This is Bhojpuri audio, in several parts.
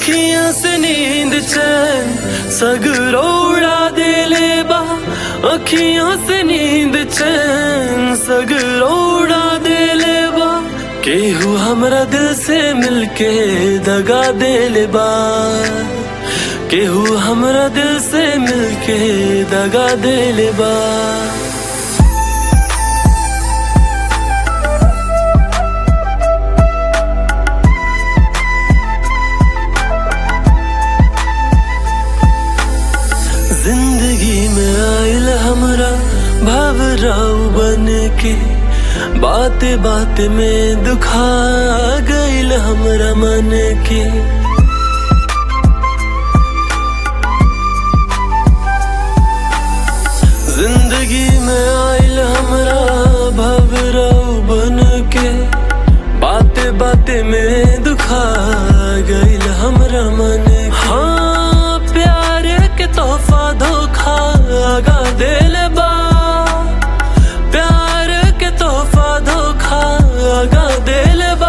अखियां से नींद चैन सगरो उड़ा दे ले बा अखियां से नींद चैन सगरो उड़ा दे ले बा केहू हमरा दिल से मिलके दगा दे ले बा केहू हमरा दिल से मिलके दगा दे ले बा जिंदगी में आयल हमरा भवराव बन के बात बात में दुखा गईल हमरा मन के जिंदगी में आयल हमरा भवराव बन के बाते बाते में दुखा गईल हमरा मन के हाँ प्यार के तोहफा धोखा आगा दिल बा प्यार के तोहफा धोखा आगा दिल बा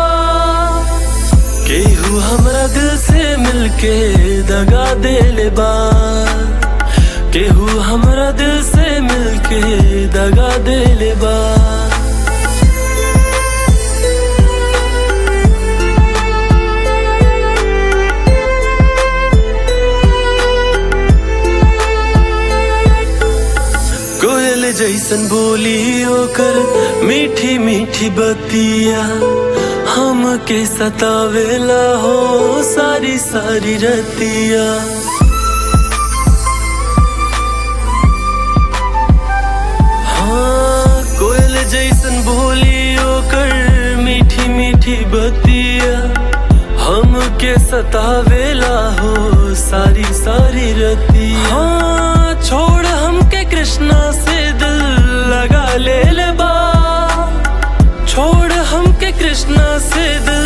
केहू हमरा दिल से मिलके दगा दिल बा केहू हमरा दिल से मिलके दगा दिल बा कोयल जैसन बोली ओकर मीठी मीठी बतिया हम के सतावेला हो सारी सारी रतिया हाँ कोयल जैसन बोली ओकर मीठी मीठी बतिया हम के सतावेला हो सारी सारी रतिया हाँ छोड़ हमके कृष्णा से दिल लगा ले ले बा छोड़ हमके कृष्णा से दिल